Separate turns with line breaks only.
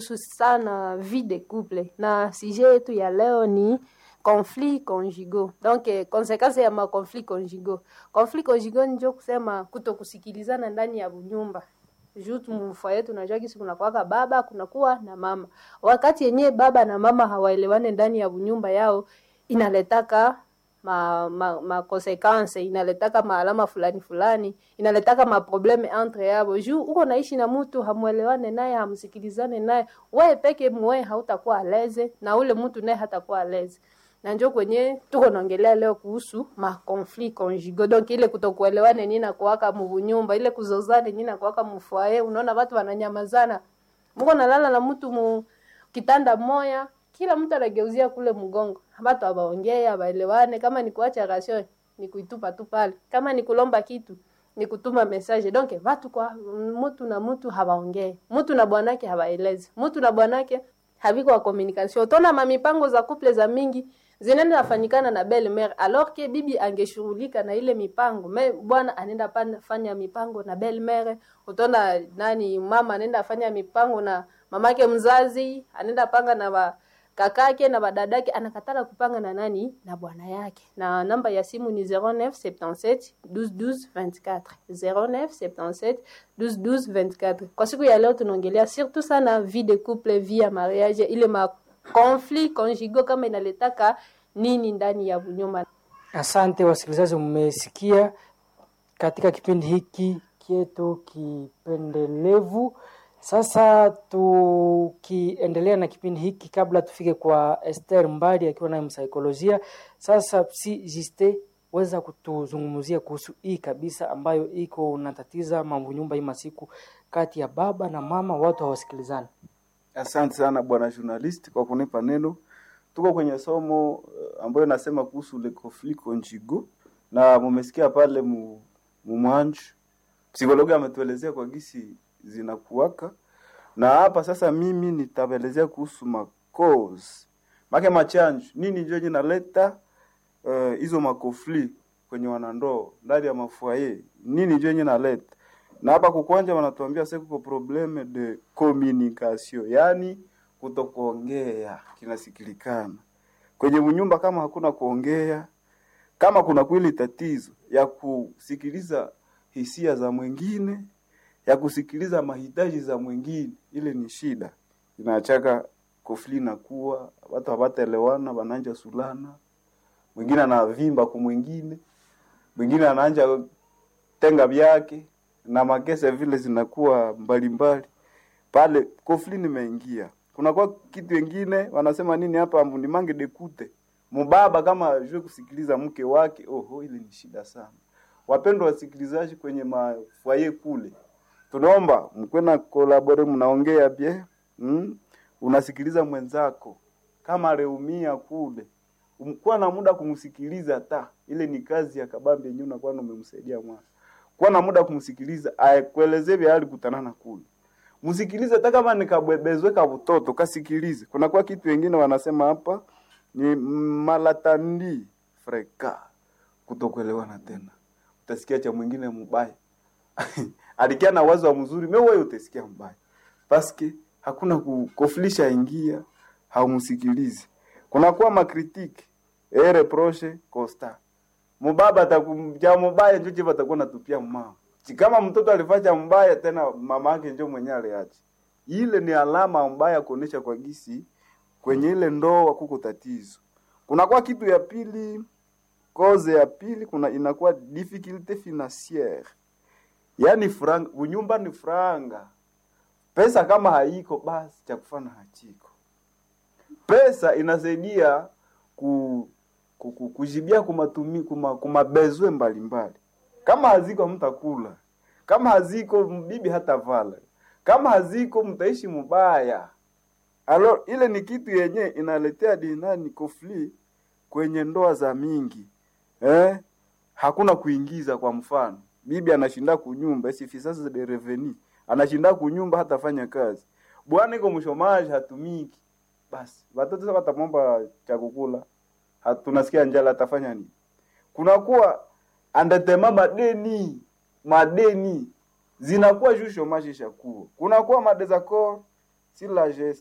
inahusu sana vie de couple, na sujet yetu ya leo ni conflit conjugaux. Donc eh, konsekansi ya makonflit conjugaux. Conflit conjugaux njo kusema kuto kusikilizana ndani ya nyumba juu mfa yetu unajua kisi kunakuwaka baba kunakuwa na mama. Wakati yenyewe baba na mama hawaelewane ndani ya nyumba yao, inaletaka ma, ma, ma consequence inaletaka maalama fulani fulani, inaletaka maprobleme entre yabo. Juu uko naishi na mtu hamuelewane naye, hamsikilizane naye, wewe peke mwe hautakuwa aleze na ule mtu naye hatakuwa aleze na njo kwenye tuko naongelea leo kuhusu ma conflit conjugaux donc ile kutokuelewane nini na kuwaka munyumba ile kuzozane nini na kuwaka mfwaye unaona watu wananyamazana mko nalala na mtu mu kitanda moya kila mtu anageuzia kule mgongo watu abaongee abaelewane kama ni kuacha rasio ni kuitupa tu pale kama ni kulomba kitu ni kutuma message donc watu kwa mtu na mtu hawaongee mtu na bwanake hawaelezi mtu na bwanake haviko wa communication utaona mamipango za couple za mingi zinaenda nafanyikana na belle mère alors que bibi angeshughulika na ile mipango me bwana anaenda pan- fanya mipango na belle mère utaona nani mama anaenda fanya mipango na mamake mzazi anaenda panga na ba, kakake na badadake anakatala kupanga na nani na bwana yake na namba ya simu ni 0977 12 12 24 0977 12 12 24 kwa siku ya leo tunaongelea surtout sana vie de couple vie ya mariage ile ma conflit conjugaux kama inaletaka nini ndani ya nyumba
Asante wasikilizaji, mmesikia katika kipindi hiki kietu kipendelevu. Sasa tukiendelea na kipindi hiki, kabla tufike kwa Esther Mbali akiwa naye msaikolojia, sasa si Juste weza kutuzungumzia kuhusu hii kabisa ambayo iko unatatiza mambo nyumba hii masiku kati ya baba na mama, watu hawasikilizani.
Asante sana bwana journalist kwa kunipa neno. Tuko kwenye somo uh, ambayo nasema kuhusu le conflit conjugal na mumesikia pale mu, mumwanju psikologi ametuelezea kwa gisi zinakuwaka, na hapa sasa mimi nitaelezea kuhusu ma cause make machanjo nini ndio inaleta uh, hizo makofli kwenye wanandoa ndani ya mafuaye, nini ndio inaleta na hapa kukwanja wanatuambia sasa kuko probleme de communication, yani kutokuongea kinasikilikana kwenye mnyumba. Kama hakuna kuongea, kama kuna kweli tatizo ya kusikiliza hisia za mwingine, ya kusikiliza mahitaji za mwingine, ile ni shida, inaachaka kofli na kuwa watu hawataelewana, wananja sulana, mwingine anavimba kwa mwingine, mwingine anaanja tenga vyake na makese vile zinakuwa mbalimbali pale, kofli nimeingia. Kunakuwa kitu wengine wanasema nini hapa, ni mange dekute mubaba kama ajue kusikiliza mke wake. Oho, ile ni shida sana. Wapendwa wasikilizaji, kwenye mafwaye kule, tunaomba mkwe na kolabore, mnaongea bie mm? unasikiliza mwenzako kama reumia kule, kuwa na muda kumsikiliza, ta ile ni kazi ya kabambi yenyewe, unakuwa umemsaidia mwana kuwa na muda kumsikiliza, aekuelezee vya alikutanana kule, msikilize. Hata kama nikabwebezwe ka mtoto kasikilize. Kuna kwa kitu wengine wanasema hapa ni malatandi freka, kutokuelewana tena. Utasikia cha mwingine mbaya alikia na wazo wa mzuri, me wewe utasikia mbaya paske hakuna kukofilisha ingia, haumsikilizi. Kuna kwa makritiki e reproche constant mubaba atakuja mubaya njo chiva atakuwa natupia mama kama mtoto alifanya mbaya tena mama yake njo mwenyewe aliacha. Ile ni alama mbaya kuonesha kwa gisi kwenye ile ndoa kuko tatizo. Kuna kwa kitu ya pili, koze ya pili kuna inakuwa difficulté financière, yaani franga, unyumba ni franga. Pesa kama haiko basi cha kufanya hachiko. Pesa inasaidia ku kujibia kumatumi kuma, kumabezwe mbalimbali. Kama haziko mtakula, kama haziko bibi hata vala, kama haziko mtaishi mubaya. Alo, ile ni kitu yenye inaletea dinani kofli kwenye ndoa za mingi eh? Hakuna kuingiza. Kwa mfano, bibi anashinda kunyumba sifisasa de reveni, anashinda kunyumba hata fanya kazi, bwana iko mshomaji hatumiki, basi watoto sasa watamomba cha kukula tunasikia njala atafanya nini? Kunakuwa andatema madeni madeni zinakuwa juu shomaji shakuwa kunakuwa madesaccord si la